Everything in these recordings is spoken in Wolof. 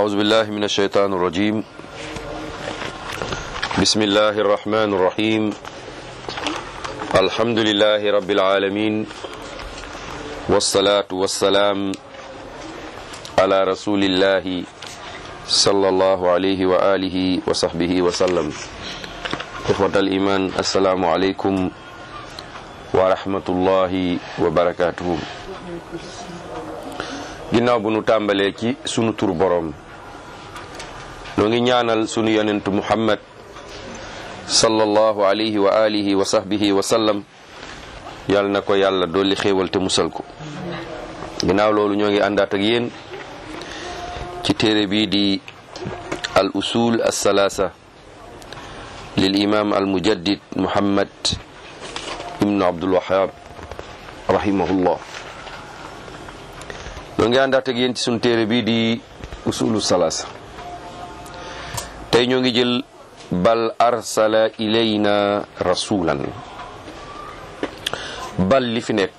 أعوذ بالله من الشيطان الرجيم بسم الله الرحمن الرحيم الحمد لله رب العالمين والصلاة والسلام على رسول الله صلى الله عليه وآله وصحبه وسلم إخوة الإيمان السلام عليكم ورحمة الله وبركاته ginnaaw bu nu tàmbalee ci sunu tur boroom noo ngi ñaanal sunu yonentu muhammad sallallahu alayhi wa alihi wa sahbihi wa sallam yal na ko yàlla dolli xéewal te musal ko ginnaaw loolu ñoo ngi àndaat ak yéen ci téere bii di al usul al salaasa lil imam al mujaddid muhammad ibnu abdul wahab rahimahullah ñoo ngi àndaat ak yéen ci sunu téere bii di usulu salaasa tey ñoo ngi jël bal arsala ilayna rasulan bal li fi nekk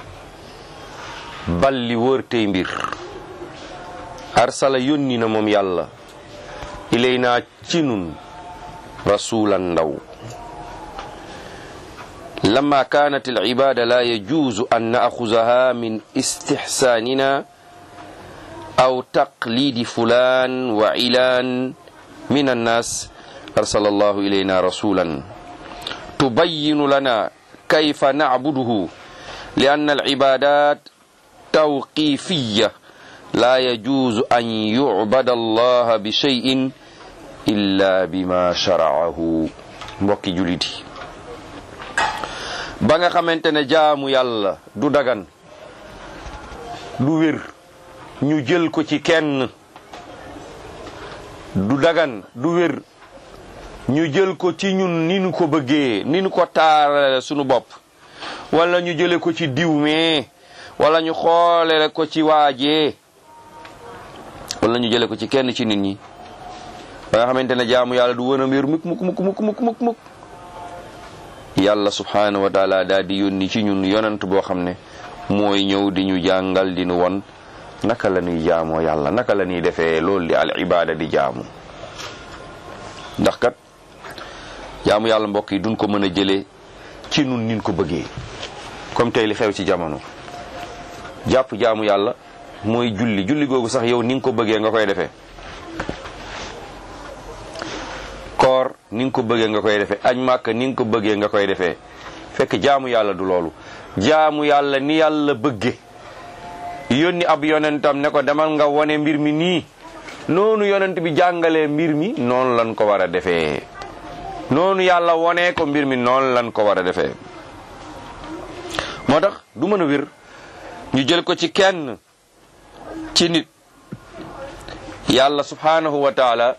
bal li wër tey mbir arsala yónni na moom yàlla ilayna ci nun rasulan ndaw لما كانت العبادة لا يجوز أن نأخذها من استحساننا أو تقليد فلان وعلان من الناس أرسل الله إلينا رسولا تبين لنا كيف نعبده لأن العبادات توقيفية لا يجوز أن يعبد الله بشيء إلا بما شرعه mbokki jullit yi ba nga xamante ne jaamu yàlla du dagan du wér ñu jël ko ci kenn du dagan du wér ñu jël ko ci ñun ni ñu ko bëggee ni ñu ko taarale sunu bopp wala ñu jële ko ci diw mee wala ñu xoolele ko ci waajee wala ñu jële ko ci kenn ci nit ñi ba nga xamante ne jaamu yàlla du wën a wér mukk mukk mukk mukk mukk mukk mukk yàlla subhaanahu wa taala daal di yónni ci ñun yonant boo xam ne mooy ñëw di ñu jàngal di ñu won naka la ñuy jaamoo yàlla naka la ñuy defee loolu di al ibaada di jaamu ndax kat jaamu yàlla mbokk yi duñ ko mën a jëlee ci nun nin ko bëggee comme tey li xew ci jamono jàpp jaamu yàlla mooy julli julli googu sax yow ni nga ko bëggee nga koy defee koor ni nga ko bëggee nga koy defee añ màkk ni nga ko bëggee nga koy defee fekk jaamu yàlla du loolu jaamu yàlla ni yàlla bëgge yónni ab yonentam ne ko demal nga wone mbir mi nii noonu yonent bi jàngalee mbir mi noonu lan ko war a defee noonu yàlla wonee ko mbir mi noonu lan ko war a defee moo tax du mën a wér ñu jël ko ci kenn ci nit yàlla subhanahu wa taala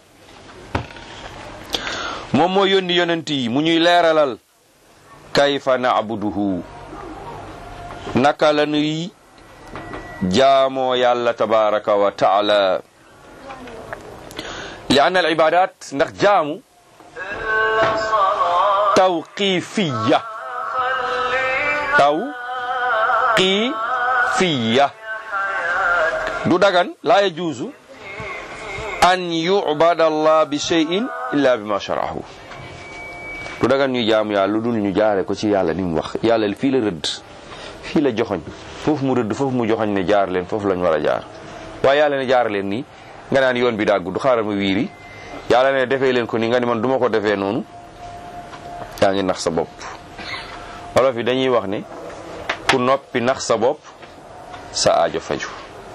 moom moo yónni yonent yi mu ñuy leeralal kayfa naabuduhu naka la nuy jaamoo yàlla tabaraka wa taala li anna al ibadat ndax jaamu tawqifiya tawqifiya du dagan la yajuuzu an yubada allah bi cheyin illa bi ma sharahu du dagan ñu jaamu yàlla lu dul ñu jaare ko ci yàlla ni mu wax yàlla fii la rëdd fii la joxoñ foofu mu rëdd foofu mu joxoñ ne jaar leen foofu lañ war a jaar waaye yàlla ne jaar leen nii nga naan yoon bi daa gudd xaaral ma wiiri yàlla ne defee leen ko nii nga ni man duma ko defee noonu yaa ngi nax sa bopp wolof yi dañuy wax ne ku noppi nax sa bopp sa aajo faju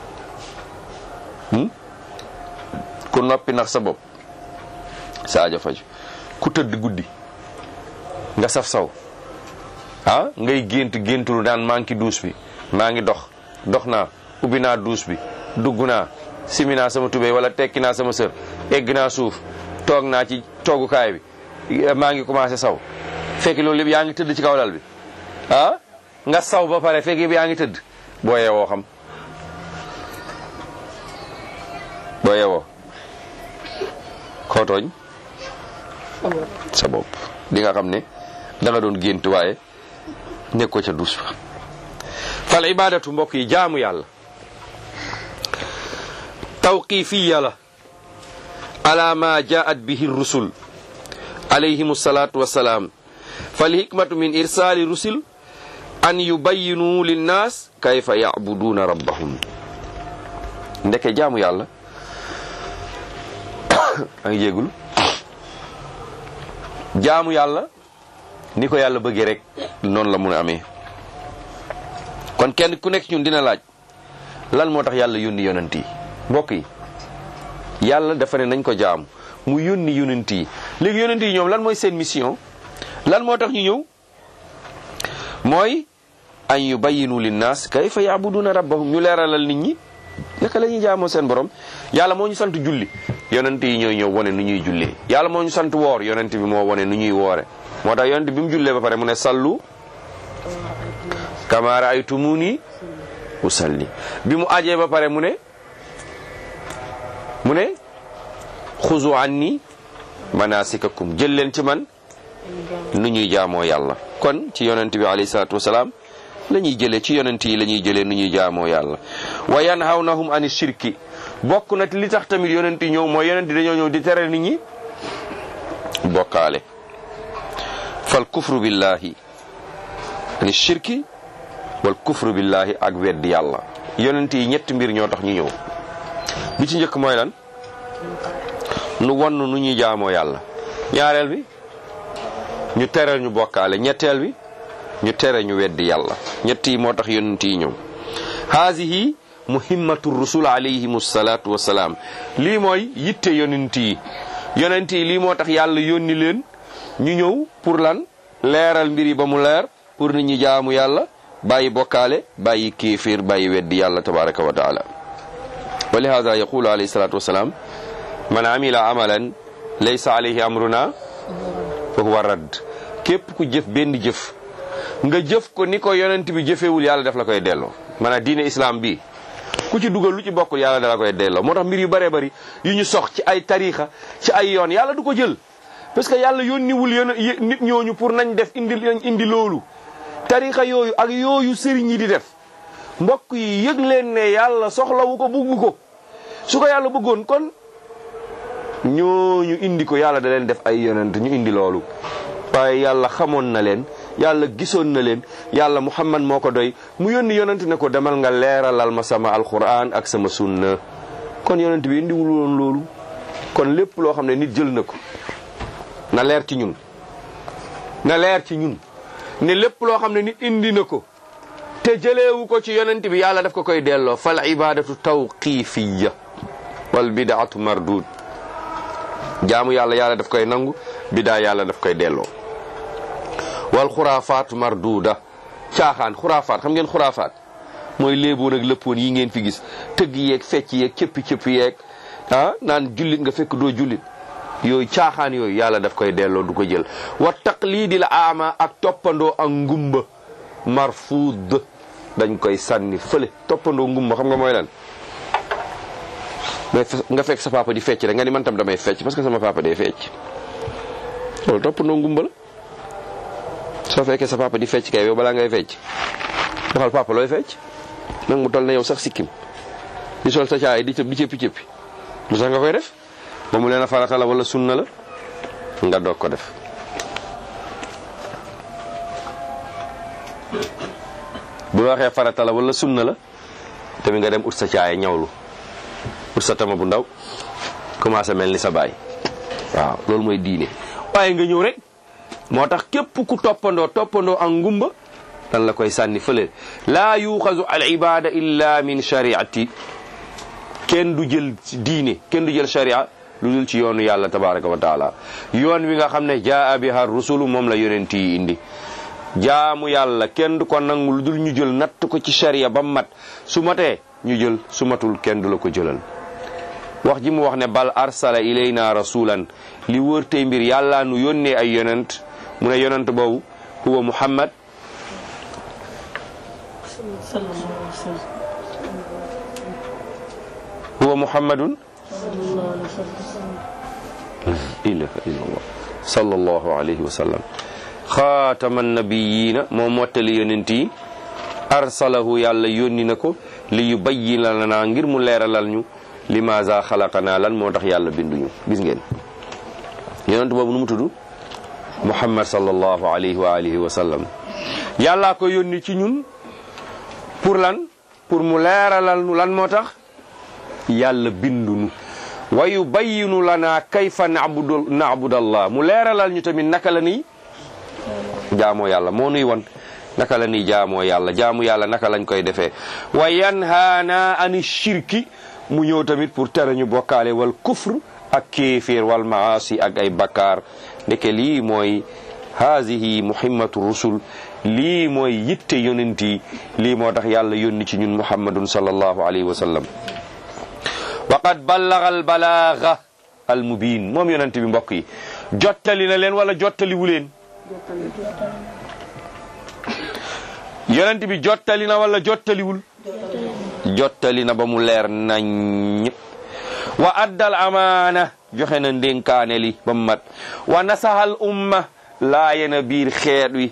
ku noppi nax sa bopp sa aajo faju ku tëdd guddi nga saf saw ah ngay gént géntulu daan maa ngi duus bi maa ngi dox dox naa ubbi naa duus bi dugg naa simi naa sama tubéy wala tekki naa sama sër egg naa suuf toog naa ci toogukaay bi maa ngi commencé saw fekk loolu lépp yaa ngi tëdd ci kaw lal bi ah nga saw ba pare fekk yëpp yaa ngi tëdd boo yeewoo xam boo yeewoo koo tooñ sa bopp di nga xam ne da nga doon gént waaye nekk ko ca duus ba fal ibadatu mbokk yi jaamu yàlla tawqifiya la ala ma jaat bihi rusul alayhim salatu wasalaam falhikmatu min irsali rusul an yubayinu linnas kayfa yabuduna rabbahum ndeke jaamu yàlla a ngi jéegul jaamu yàlla ni ko yàlla bëggee rek noonu la mun a amee kon kenn ku nekk ñun dina laaj lan moo tax yàlla yónni yonent yi mbokk yi yàlla dafa ne nañ ko jaam mu yónni yonent yi léegi yonent yi ñoom lan mooy seen mission lan moo tax ñu ñëw mooy an yubayinu linnaas kayfa yaabuduna rabbahum ñu leeralal nit ñi naka la ñuy jaamoo seen borom yàlla moo ñu sant julli yonent yi ñooy ñëw wane nu ñuy jullee yàlla moo ñu sant woor yonent bi moo wane nu ñuy woore moo tax yonent bi mu jullee ba pare mu ne sallu kama raaytumuni usalli bi mu ajee ba pare mu ne mu ne xuzu anni manasikakum jël leen ci man nu ñuy jaamoo yàlla kon ci yonent bi alayhi salaatu wasalaam la ñuy jëlee ci yonent yi la ñuy jëlee nu ñuy jaamoo yàlla wa yanhawnahum ani shirki bokk na li tax tamit yonent yi ñëw mooy yonent yi dañoo ñëw di tere nit ñi bokkaale fal kufru billahi ani shirki wal kufru billahi ak weddi yàlla yonent yi ñetti mbir ñoo tax ñu ñëw bi ci njëkk mooy lan nu wonn nu ñuy jaamoo yàlla ñaareel bi ñu tere ñu bokkaale ñetteel bi ñu tere ñu weddi yàlla ñett yi moo tax yonent yi ñëw haasihi muhimmatu rusul alayhim salaatu wasalaam lii mooy yitte yonent yi yonent yi lii moo tax yàlla yónni leen ñu ñëw pour lan leeral mbir yi ba mu leer pour nit ñi jaamu yàlla bàyyi bokkaale bàyyi kéeféer bàyyi weddi yàlla tabaraka wa taala wa lihada yaqulu alayhi salatu wasalaam man amila amalan laysa alayhi amruna fa huwa radd képp ku jëf benn jëf nga jëf ko ni ko yonent bi jëfewul yàlla daf la koy delloo maanaam diine islam bi ku ci dugal lu ci bokkul yàlla dala koy delloo moo tax mbir yu bëree bëri yu ñu sox ci ay tariixa ci ay yoon yàlla du ko jël parce que yàlla yónniwul yon nit ñooñu pour nañ def indi nañ indi loolu tariixa yooyu ak yooyu sëriñ yi di def mbokk yi yëg leen ne yàlla soxlawu ko bugg ko su ko yàlla bëggoon kon ñooñu indi ko yàlla da leen def ay yonent ñu indi loolu waaye yàlla xamoon na leen yàlla gisoon na leen yàlla muhammad moo ko doy mu yónni yonent ne ko demal nga leeralal ma sama alquran ak sama sunna kon yonent bi indiwul woon loolu kon lépp loo xam ne nit jël na ko na leer ci ñun na leer ci ñun ne lépp loo xam ne nit indi na ko te jëleewu ko ci yonent bi yàlla daf ko koy delloo fal ibadatu tawqifiya wal bidaatu mardud jaamu yàlla yàlla daf koy nangu bidaa yàlla daf koy delloo wal xuraafaat marduuda caaxaan xuraafaat xam ngeen xuraafaat mooy léeboon ak lëppoon yi ngeen fi gis tëgg yeeg fecc yeeg cëppi cëppi yeeg ah naan jullit nga fekk doo jullit yooyu caaxaan yooyu yàlla daf koy delloo du ko jël wa taqlidil aama ak toppandoo ak ngumba marfuud dañ koy sànni fële toppandoo ngumba xam nga mooy lan mais nga fekk sa papa di fecc rek nga ni man tam damay fecc parce que sama papa day fecc loolu toppandoo ngumba la soo fekkee sa papa di fecc kay yow balaa ngay fecc defal papa looy fecc nag mu toll na yow sax sikkim di sol sa caay di cëp di cëppi cëppi lu sax nga koy def ba mu leen a farata la wala sunna la nga doog ko def bu la waxee farata la wala sunna la tamit nga dem ut sa caay ñawlu ut sa tama bu ndaw commencé mel ni sa baay waaw loolu mooy diine waaye nga ñëw rek moo tax képp ku toppandoo toppandoo ak ngumba dan la koy sànni fële laa yuxazu al ibada illa min shariati kenn du jël diine kenn du jël sharia lu dul ci yoonu yàlla tabaraka wa taala yoon wi nga xam ne jaa biha rusulu moom la yonent yi indi jaamu yàlla kenn du ko nangu lu dul ñu jël natt ko ci sharia ba mat su matee ñu jël su matul kenn du la ko jëlal wax ji mu wax ne bal arsala ilayna rasulan li wër tey mbir yàlla nu yónnee ay yonent mu ne yonent boobu huwa muhammad huwa muhammadun ilaha illallah sallallahu alayhi wa sallam xaatama nabiyina moo mottali yonent yi arsalahu yàlla yónni na ko li yubayyina lana ngir mu leeralal ñu limaza xalaqana lan moo tax yàlla binduñu gis ngeen yonent boobu nu mu tudd muhammad sallallahu alayhi wa alihi wa sallam yàllaa ko yónni ci ñun pour lan pour mu leeralal nu lan moo tax yàlla bindunu wa yubayyinu lana kayfa nabudu nabudallah mu leeralal ñu tamit naka la ni jaamoo yàlla moo nuy won naka la ni jaamoo yàlla jaamu yàlla naka lañ koy defee wa yanhaana ani shirki mu ñëw tamit pour tere ñu bokkaale wal kufr ak kéeféer wal maasi ak ay bakkaar ndeke lii mooy haadihi muhimmatu rusul lii mooy yitte yonent yi lii moo tax yàlla yónni ci ñun muhammadun sallallahu alayhi wa sallam wa qad ballaga al balaaga al mubin moom yonent bi mbokk yi jottali na leen wala jottaliwu leen yonent bi jottali na wala jottaliwul jottali na ba mu leer nañ wa addal amaana joxe na ndénkaane li ba mu mat wa nasahal umma laaye na biir xeet wi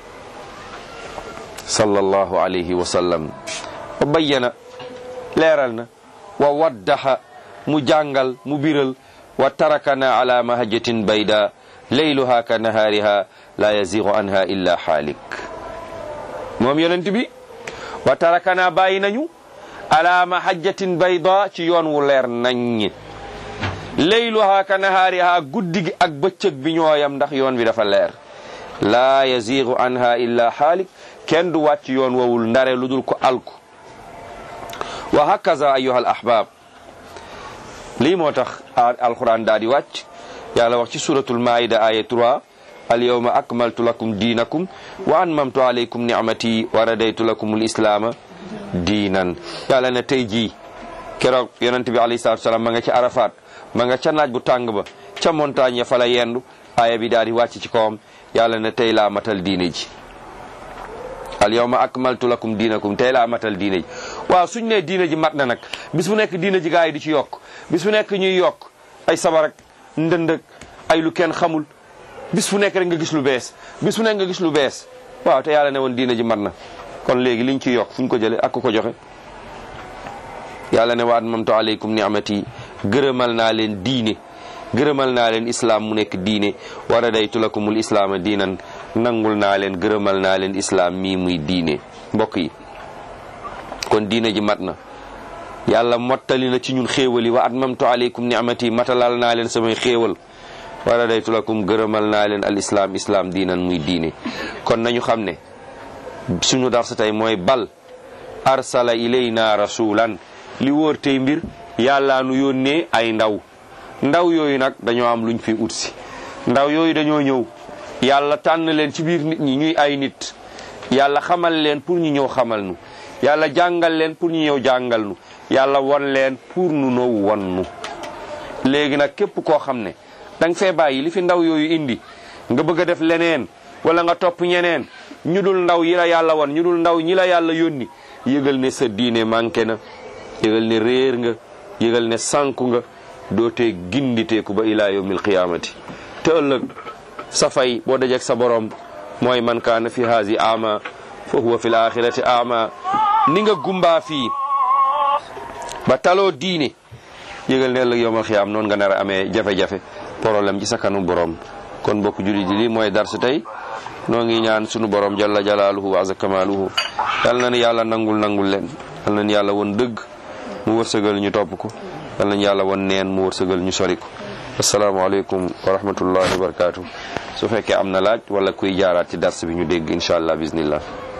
sallallahu alayhi wa sallam wa bayyana leeral na wa waddaxa mu jàngal mu biral wa tarakana ala mahajjatin bayda layluha ka nahaariha la yazigu anha illa xaalik moom yonent bi wa tarakana bàyyi nañu ala mahajjatin bayda ci yoon wu leer nañ layluha ka nahaariha guddi gi ak bëccëg bi ñooyam ndax yoon bi dafa leer laa yazigu anha illa xaalik kenn du wàcc yoon wowul ndare lu dul ko alku wa hakaza ayuha al ahbab lii moo tax alquran daa di wàcc yàlla wax ci suratul maida aya 3 al yawma akmaltu lakum diinakum wa anmamtu alaykum nicmati wa radaytu lakum al islaama diinan yàlla ne tey jii keroog yonent bi alayhi salatu wasalaam ma nga ci arafat ma nga ca naaj bu tàng ba ca montagne ya fa la yendu aaya bi daal di wàcc ci kawam yàlla ne tey laa matal diine ji al yawma akmaltu lakum diinakum tey laa matal diine ji waaw suñ ne diine ji mat na nag bis bu nekk diine ji gaa yi di ci yokk bis bu nekk ñuy yokk ay sabar ak ndënd ak ay lu kenn xamul bis bu nekk rek nga gis lu bees bis bu nekk nga gis lu bees waaw te yàlla ne woon diine ji mat na kon léegi liñ ci yokk fu ñu ko jële ak ku ko joxe yàlla ne wa atmamtu aleykum ni'mati gërëmal naa leen diine gërëmal naa leen islaam mu nekk diine wa radaytu lakumul islaama diinan nangul naa leen gërëmal naa leen islaam mii muy diine mbokk yi kon diine ji mat na yàlla mottali na ci ñun xéewal yi wa atmamtu aleykum ni'mati matalal naa leen samay xéewal wa radaytu lakum gërëmal naa leen al islaam islaam diinan muy diine kon nañu xam ne suñu darsa tey mooy bal arsala ilayna rasulan li wóor tey mbir yàlla nu yónnee ay ndaw ndaw yooyu nag dañoo am luñ fi ut si ndaw yooyu dañoo ñëw yàlla tànn leen ci biir nit ñi ñuy ay nit yàlla xamal leen pour ñu ñëw xamal nu yàlla jàngal leen pour ñu ñëw jàngal nu yàlla won leen pour nu now won nu léegi nag képp koo xam ne danga fee bàyyi li fi ndaw yooyu indi nga bëgg a def leneen wala nga topp ñeneen ñu dul ndaw yi la yàlla won ñu dul ndaw ñi la yàlla yónni yëgal ne sa diine manqué na yëgal ne réer nga yëgal ne sànku nga dootee ginditeeku ba ilaa yawmil qiyaamati te ëllëg sa fay boo dajeek sa borom mooy man kaana fi haasi ama fa huwa fi l axirati ama ni nga gumbaa fii ba taloo diine yëgal ne ëllëg yawmal qiyaam noonu nga nar a amee jafe-jafe problème ci sa kanu borom kon mbokk jullit yi lii mooy darsu tey noo ngi ñaan sunu borom jalla jalaaluhu wa azza kamaaluhu yal na ni yàlla nangul nangul leen yal na ni yàlla won dëgg mu wërsëgal ñu topp ko yal nañu yàlla won neen mu wërsëgal ñu sori ko asalaamaaleykum wa rahmatullahi wa barakaatu su fekkee am na laaj wala kuy jaaraat ci dars bi ñu dégg incha allah bismillah